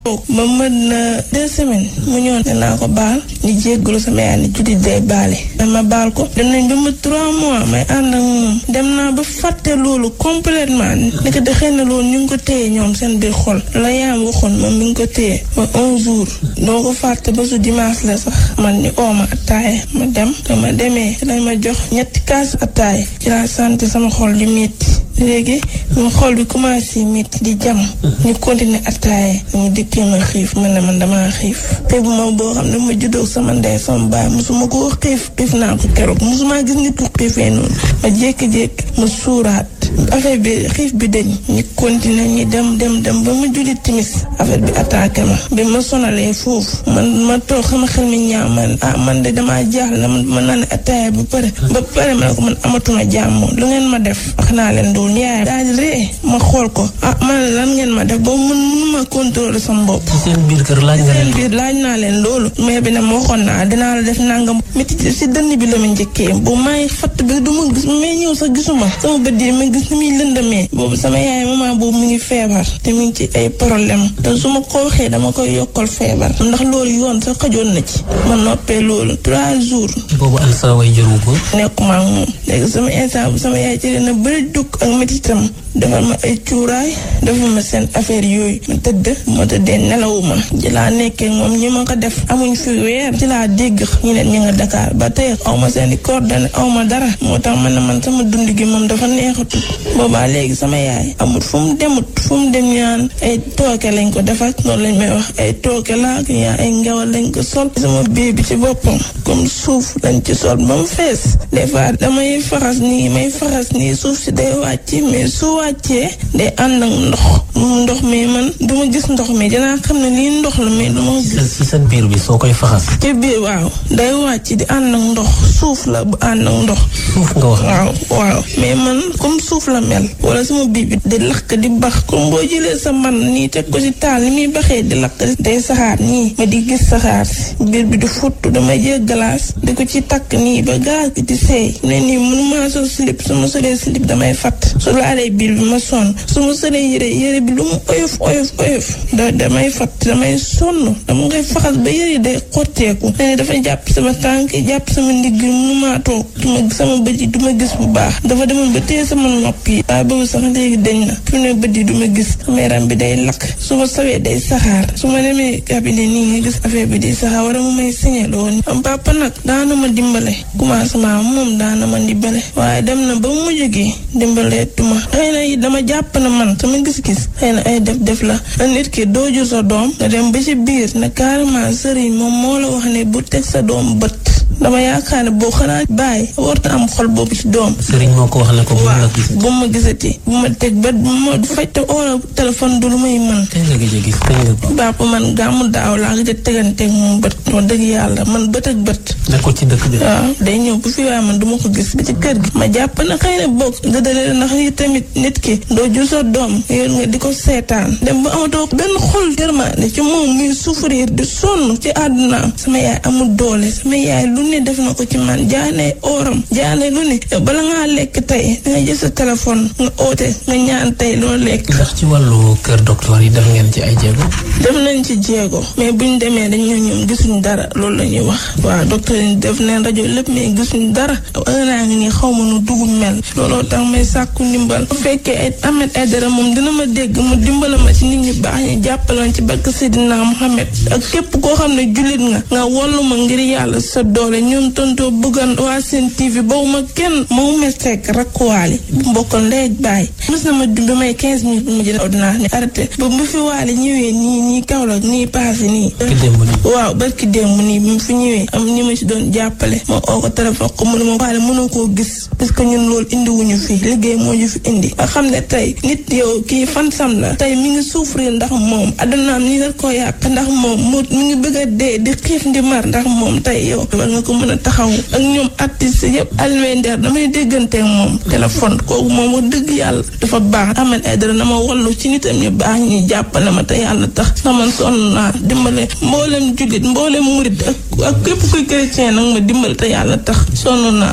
ba mën na deux semaines mu ñëw ne naa ko baal ñu jéggalu sama yaay ni juddi day baale dama baal ko dem nañ ba ma trois mois may ànd ak moom dem naa ba fàtte loolu complètement nekk de xëy na loolu ñu ngi ko téye ñoom seen biir xol la yaam waxoon moom mi ngi ko téye ba un jour doo ko fàtte ba su dimanche la sax man ni ooma attaaye ma dem dama demee ci lañ ma jox ñetti kaas attaaye ci laa sant sama xol di metti léegi ñu xol bi commencé métti di jam ñu continuer attaaye ñu dikkee ma xiif man ne man damaa xiif te bu ma boo xam ne ma juddoo sama ndey sama baay mosuma koo xiif xiif naa ko keroog mosuma gis nit ku xiifee noonu ma jékki-jékki ma suuraat affaire bi xiif bi dañ ñu continuer ñu dem dem dem ba ma julli timis affaire bi attaqué ma bi ma sonalee foofu man ma toog sama xel mi ñaaw man ah man de damaa jaaxle man ma naan attaaya ba pare ba pare ma ne ko man amatuma jàmm lu ngeen ma def wax naa leen dool yaay daal di ree ma xool ko ah man lan ngeen ma def boobu mun mënuma contrôler sama bopp ci seen biir kër laaj nga seen leen biir laaj naa leen loolu mais bi ne ma waxoon naa dinaa la def nangam métti si dënn bi la ma njëkkee bu may fatt bi du ma gis may ñëw sax gisuma sama bët yi ma gis ni muy lëndamee boobu sama yaay maman boobu mu ngi feebar te mu ngi ci ay problème te su ma ko waxee dama koy yokkal feebar ndax loolu yoon sax xajoon na ci ma noppee loolu trois jours boobu an sa way jëru ko nekkuma ak moom léegi sama instant bu sama yaay ci na bëri dugg ak métitam defal ma ay cuuraay defal ma seen affaire yooyu ma tëdd ma tëddee nelawuma ci laa nekkee moom ñi ma ko def amuñ fi weer ci laa dégg ñu ne ñu nga Dakar ba tey aw ma seen i coordonnées aw ma dara moo tax man ne man sama dund gi moom dafa neexatul boobaa léegi sama yaay amul fu mu demut fu mu dem ñaan ay tooke lañ ko defal loolu lañ may wax ay tooke laa ak yaa ay ngawal lañ ko sol sama biir bi ci boppam comme suuf lañ ci sol ba mu fees des fois damay faxas nii may faxas nii suuf si day wàcc mais su wàccee day ànd ak ndox ndox mi man du ma gis ndox mi dinaa xam ne lii ndox la mais du ma gis ci seen biir bi soo koy faxas ci biir waaw day wàcc di ànd ak ndox suuf la bu ànd ak ndox suuf nga wax waaw waaw mais man comme suuf la mel wala sama biir bi di lakk di bax comme boo jëlee sa man nii teg ko ci taal ni muy baxee di lakk day saxaar nii ma di gis saxaar si biir bi di futt damay jël glace di ko ci takk nii ba gaz bi di seey ne nii mënuma sol slip su ma solee slip damay fatt su laalee biir bi ma sonn su ma solee yére yére bi lu mu oyof oyof oyof da damay fatt damay sonn dama ngay faxas ba yére day xotteeku ne dafay jàpp sama tànk jàpp sama ndigg mënuma toog duma sama bët yi duma gis bu baax dafa demoon ba téye sama nopp yi waaye boobu sax léegi dañ na fi ne bët yi duma gis sama yaram bi day lakk su ma sawee day saxaar su ma demee cabinet nii nga gis affaire bi di saxaar wala mu may signal woon am papa nag daana ma dimbale commencement moom daana ma dimbale waaye dem na ba mu jógee dimbalee tuma xëy na it dama jàpp na man sama gis-gis xëy na ay def-def la na nit ki doo jur sa doom nga dem ba ci biir ne carrément sëriñ moom moo la wax ne bu teg sa doom bët dama yaakaar ne boo xanaa bàyyi warta am xol boobu ci doom sëriñ moo ko wax ne ko bu la gis bu ma gisati bu ma teg bët bu ma fajte oola téléphone du lu may mën tey nga gëj a gis tey nga bàpp man gàmmu daaw laa gëj a teganteeg moom bët wax dëgg yàlla man bët ak bët nekkul ci dëkk bi waaw day ñëw bu fi waaye man du ma ko gis ba ci kër gi ma jàpp na xëy na bokk nga dalee ndax yi tamit nit ki doo jur sa doom yor nga di ko seetaan dem ba amatoo benn xol yërmande ci moom muy souffrir di sonn ci àddunaam sama yaay amul doole sama yaay lu ne def na ko ci man jaane oram jaane lu ne yow bala ngaa lekk tey danga jël sa téléphone nga oote nga ñaan tey loo lekk ndax ci wàllu kër docteur yi def ngeen ci ay jéego def nañ ci jéego mais buñ demee dañ ñoo ñoom gisuñ dara loolu la ñuy wax waaw docteur yi def neen rajo lépp mais gisuñ dara naa ngi nii xaw ma nu dugub mel looloo tax may sàkku ndimbal bu fekkee ay Ahmed Aidara moom dina ma dégg mu dimbala ma ci nit ñu baax ñu jàppaloon ci barke Seydina Mohamed ak képp koo xam ne jullit nga nga wallu ma ngir yàlla sa doole ñoom tontoo bëggan waa seen TV boobu ma kenn moo ma sekk rakkuwaali bu mbokkoon léegi bàyyi mos na ma dumbi may 15 minutes bu ma jël ordonnance ni arrêté ba mu fi waale ñëwee nii nii Kaolack nii paase nii ki démb nii waaw barki démb nii bi mu fi ñëwee am ñi ma ci doon jàppale ma oo ko téléphone ko mu ne ma waale mënoo koo gis parce que ñun loolu indiwuñu fi liggéey moo ñu fi indi nga xam ne tey nit yow kii fan sam la tey mi ngi souffrir ndax moom addunaam nii la ko yàq ndax moom mu mi ngi bëgg a dee di xiif ndi mar ndax moom tey yow war nga ko mën a taxaw ak ñoom artiste yëpp alwendeer damay dégganteeg moom téléphone kooku moom wax dëgg yàlla dafa baax Ahmed Aidara na ma wallu ci nitam ñu baax ñi jàppale ma te yàlla tax na man sonn naa dimbale mboolem jullit mboolem murit ak ak képp kuy chrétien nag ma dimbale te yàlla tax sonn naa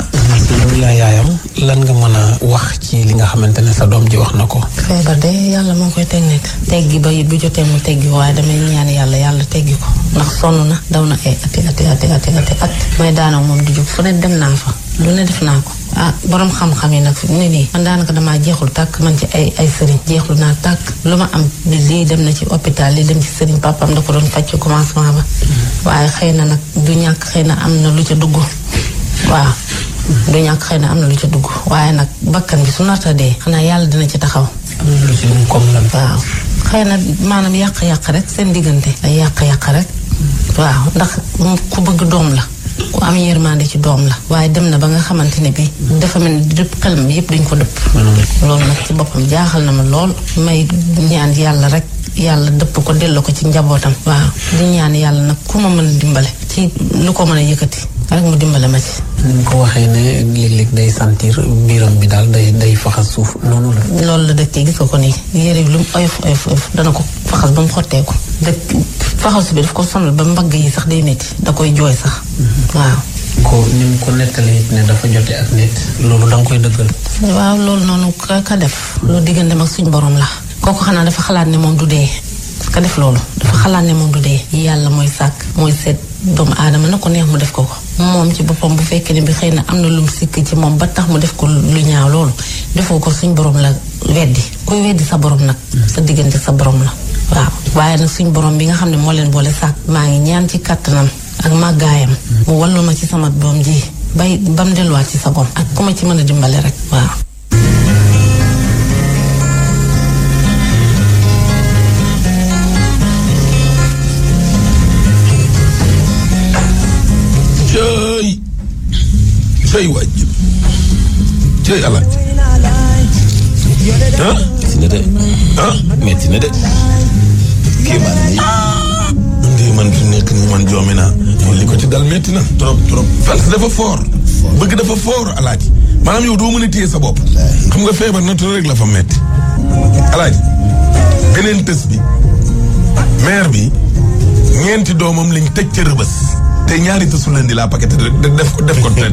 loolu laa yaayam lan nga mën a wax ci li nga xamante ne sa doom ji wax na ko. feebar de yàlla moo koy teg nekk teggi ba bu jotee mu teggi waaye damay ñaan yàlla yàlla teggi ko ndax sonn na daw na ay ati ati ati ati ati at may daanaka moom di jóg fu ne dem naa fa lu ne def naa ko ah borom xam-xam yi nag fi mu ne nii man daanaka damaa jeexul tàkk man ci ay ay sëriñ jeexlu naa tàkk lu ma am lii dem na ci hôpital li dem ci sëriñ papam da ko doon faj ci commencement ba waaye xëy na nag du ñàkk xëy na am na lu ca dugg waaw du ñàkk xëy na am na lu ca dugg waaye nag bakkan bi su narta dee xanaa yàlla dina ci taxaw am na lu ci comme lan. waaw xëy na maanaam yàq-yàq rek seen diggante ay yàq-yàq rek waaw ndax ku bëgg doom la ku am yërmande ci doom la waaye dem na ba nga xamante ne bi dafa mel ni dëpp xelam yépp dañ ko dëpp loolu nag ci boppam jaaxal na ma lool may ñaan yàlla rek yàlla dëpp ko delloo ko ci njabootam waaw di ñaan yàlla nag ku ma mën a dimbale ci lu ko mën a yëkkati rek mu dimbale ma ci ni mu ko waxee ne léeg-léeg day sentir biiram bi daal day day faxas suuf noonu la. loolu la dëkkee gis nga ko nii yére bi lu mu oyof oyof oyof dana ko faxas ba mu xotteeku dëkk faxas bi daf ko sonal ba mbagg yi sax day métti da koy jooy sax waaw ko ni mu ko nettalee it ne dafa jote ak nit loolu da nga koy dëggal. waaw loolu noonu ka ka def loolu digganteem ak suñ borom la kooku xanaa dafa xalaat ne moom du dee ka def loolu dafa xalaat ne moom du dee yàlla mooy sàkk mooy seet doomu aadama na ko neex mu def ko ko moom ci boppam bu fekkee ne bi xëy na am na lu mu sikk ci moom ba tax mu def ko lu ñaaw loolu defoo ko suñ borom la weddi kuy weddi sa borom nag sa diggante sa borom la waaw waaye nag suñ borom bi nga xam ne moo leen boole sàkk maa ngi ñaan ci kàttanam ak màggaayam mu wallu ma ci sama doom ji bay ba mu delluwaat ci sa bopp ak ku ma ci mën a dimbale rek waaw cëy cëy waaj cëy alaaj ah metti na de ah metti na de kii maa ne ndii man fi nekk nii man joomi naa li ko ci dal metti na trop trop fals dafa foor bëgg dafa foor alaaj maanaam yow doo mën a téye sa bopp xam nga feebar naturel rek la fa metti alaaj beneen tës bi maire bi ñeenti doomam lañ tëj ca rëbës te ñaari tësu leen di la paquet def ko def ko